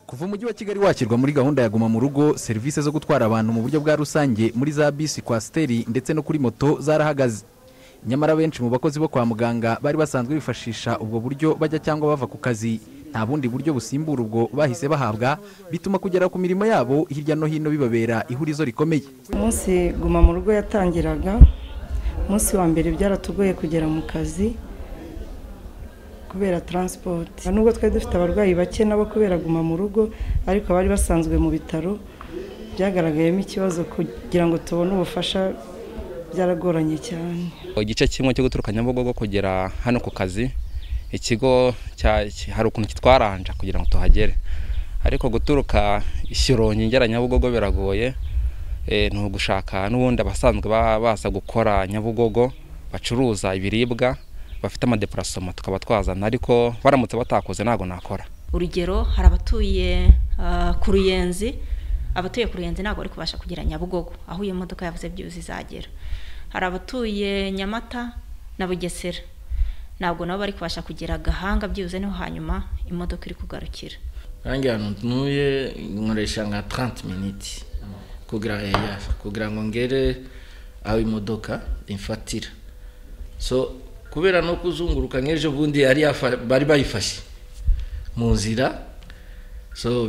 kuva umujyi wa kigali wakirwa muri gahunda ya guma mu rugo serivisi zo gutwara abantu mu buryo bwa rusange muri za bisi kwasiteri ndetse no kuri moto zarahagaze nyamara benshi mu bakozi bo kwa muganga bari basanzwe bifashisha ubwo buryo bajya cyangwa bava ku kazi nta bundi buryo busimbura ubwo bahise bahabwa bituma kugera ku mirimo yabo hirya no hino bibabera ihurizo rikomeye umunsi guma mu rugo yatangiraga umunsi wa mbere byaratugoye kugera mu kazi kubera taransipoti nubwo twari dufite abarwayi bake nabo kubera guma mu rugo ariko abari basanzwe mu bitaro byagaragayemo ikibazo kugira ngo tubone ubufasha byaragoranye cyane igice kimwe cyo guturuka nyabugogo kugera hano ku kazi ikigo hari ukuntu kitwaranja kugira ngo tuhagere ariko guturuka ishyirongi ngera nyabugogo biragoye ni ugushaka n'ubundi abasanzwe baza gukora nyabugogo bacuruza ibiribwa bafite amadepurasoma tukaba twazana ariko baramutse batakoze ntabwo nakora urugero hari abatuye ku ruyenzi abatuye ku ruyenzi ntabwo bari kubasha kugera nyabugogo aho iyo modoka yavuze byuzi izagera hari abatuye nyamata na bugesera ntabwo nabo bari kubasha kugera gahanga byibuze niho hanyuma imodoka iri kugarukira kandi ahantu ntuye nkoresha nka taranti miniti kugira ngo ngere aho imodoka imfatira so kubera no kuzunguruka nk'ejo bundi bari bayifashe mu nzira so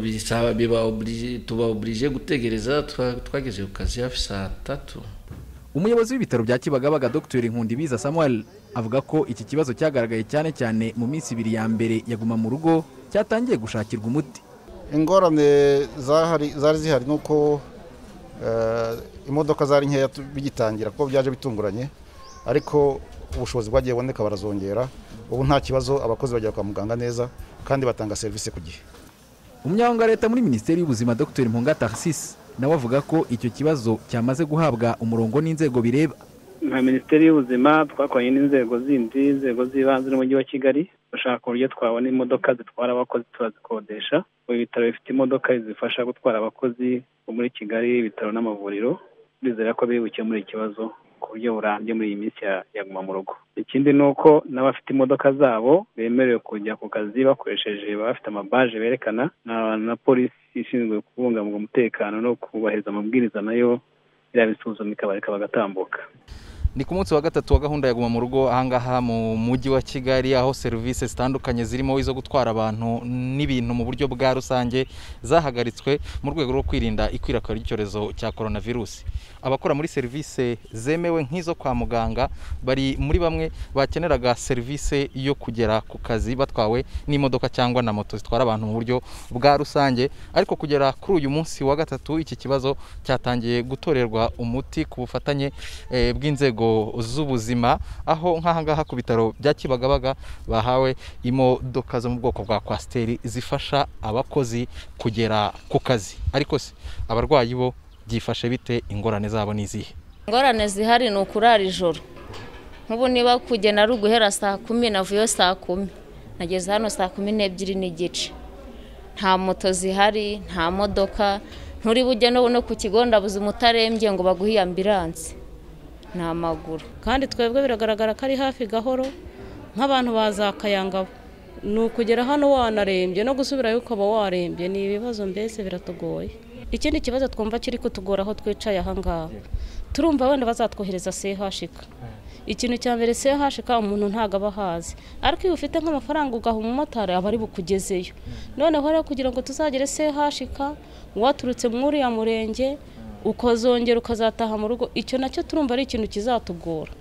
tuba oburije gutegereza twageze ku kazi hafi saa tatu umuyobozi w'ibitaro bya kibagabaga dr nkundibiza samuel avuga ko iki kibazo cyagaragaye cyane cyane mu minsi ibiri ya mbere yaguma mu rugo cyatangiye gushakirwa umuti ingorane zari zihari ni uko imodoka zari nkeya bigitangira kuko byaje bitunguranye ariko ubushobozi bwagiye buboneka barazongera ubu nta kibazo abakozi bajya kwa muganga neza kandi batanga serivisi ku gihe umunyamabanga wa leta muri minisiteri y'ubuzima dr mpunga taxis nawe avuga ko icyo kibazo cyamaze guhabwa umurongo n'inzego bireba nka minisiteri y'ubuzima twakoranye n'inzego zindi inzego z'ibanze n'umujyi wa kigali dushaka uburyo twabona imodoka zitwara abakozi turazikodesha ibi bitaro bifite imodoka zifasha gutwara abakozi bo muri kigali ibitaro n'amavuriro bizera ko biri bukemura ikibazo ku buryo burambye muri iyi minsi yaguma mu rugo ikindi ni uko n'abafite imodoka zabo bemerewe kujya ku kazi bakoresheje bafite amabaje berekana na polisi ishinzwe kubungabunga umutekano no kubahiriza amabwiriza nayo irabisuzuma ikabareka bagatambuka ni ku munsi wa gatatu wa gahunda ya guma mu rugo ahangaha mu mujyi wa kigali aho serivisi zitandukanye zirimo izo gutwara abantu n'ibintu mu buryo bwa rusange zahagaritswe mu rwego rwo kwirinda ikwirakwira ry'icyorezo cya korona virusi abakora muri serivisi zemewe nk'izo kwa muganga bari muri bamwe bakeneraga serivisi yo kugera ku kazi batwawe n'imodoka cyangwa na moto zitwara abantu mu buryo bwa rusange ariko kugera kuri uyu munsi wa gatatu iki kibazo cyatangiye gutorerwa umuti ku bufatanye bw'inzego z'ubuzima aho nk'ahangaha ku bitaro bya kibagabaga bahawe imodoka zo mu bwoko bwa kwasiteri zifasha abakozi kugera ku kazi ariko se abarwayi bo byifashe bite ingorane zabo ni izihe ingorane zihari ni ukurara ijoro nk'ubu niba kugena ari uguhera saa kumi navuyeyo saa kumi nageze hano saa kumi n'ebyiri n'igice nta moto zihari nta modoka nturi bujye no ku kigo nderabuzima utarembye ngo baguhe iyo ambiranse ni amaguru kandi twebwe biragaragara ko ari hafi gahoro nk'abantu bazakayangabo ni ukugera hano wanarembye no gusubirayo ukaba warembye ni ibibazo mbese biratugoye ikindi kibazo twumva kiri kutugora aho twicaye ahangaha turumva wenda bazatwohereza sehashika ikintu cya mbere sehashika umuntu ntabwo aba ahazi ariko iyo ufite nk'amafaranga ugaha umumotari aba ari bukugezeyo noneho rero kugira ngo tuzagere sehashika waturutse muri uriya murenge ukazongera ukazataha mu rugo icyo nacyo turumva ari ikintu kizatugora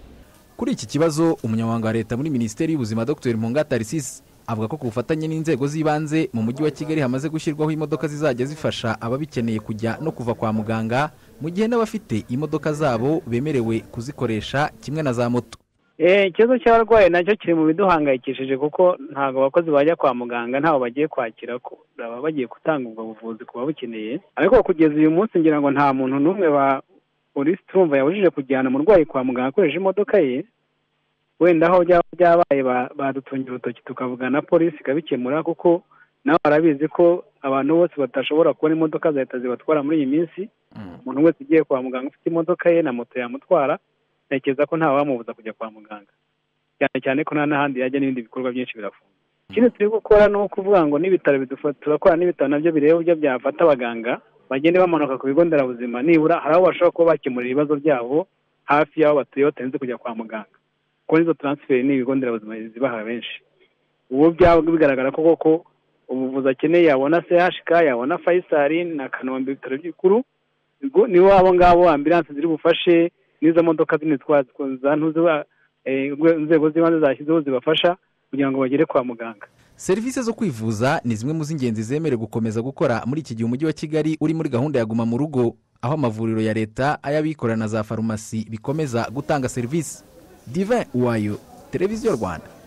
kuri iki kibazo umunyamabanga wa leta muri minisiteri y'ubuzima dr tarisisi avuga ko ku bufatanye n'inzego z'ibanze mu mujyi wa kigali hamaze gushyirwaho imodoka zizajya zifasha ababikeneye kujya no kuva kwa muganga mu gihe n'abafite imodoka zabo bemerewe kuzikoresha kimwe na za moto ikibazo cy'abarwayi nacyo kiri mu biduhangayikishije kuko ntabwo abakozi bajya kwa muganga ntawe bagiye kwakira baba bagiye gutanga ubwo buvuzi ku babukeneye ariko kugeza uyu munsi ngira ngo nta muntu n'umwe polisi turumva yabujije kujyana umurwayi kwa muganga akoresheje imodoka ye wenda aho byaba byabaye badutungira urutoki tukavugana na polisi ikabikemura kuko nawe barabizi ko abantu bose batashobora kubona imodoka zahita zibatwara muri iyi minsi umuntu wese ugiye kwa muganga ufite imodoka ye na moto yamutwara ntekereza ko ntawamubuza kujya kwa muganga cyane cyane ko nta n'ahandi yajya n'ibindi bikorwa byinshi birafunga ikindi turi gukora ni ukuvuga ngo n'ibitaro bidufata turakora n'ibitaro nabyo bireba uburyo byafata abaganga bagende bamanuka ku bigo nderabuzima nibura hari aho bashobora kuba bakemurira ibibazo byabo hafi y'aho batuye batarinze kujya kwa muganga kuko n'izo taransiferi ni ibigo nderabuzima zibaha benshi ubu byaba bigaragara ko koko ubuvuzi akeneye yabona sehashika yabona fayisari na kanombe ibitaro by'ibikuru ubwo nibo abo ngabo ambilanse ziri bufashe n'izo modoka zindi za ntuzi inzego z'ibanze zashyizeho zibafasha kugira ngo bagere kwa muganga serivisi zo kwivuza ni zimwe mu z'ingenzi zemerewe gukomeza gukora muri iki gihe umujyi wa kigali uri muri gahunda ya guma mu rugo aho amavuriro ya leta ay'abikorera na za farumasi bikomeza gutanga serivisi divin uwayo televiziyo rwanda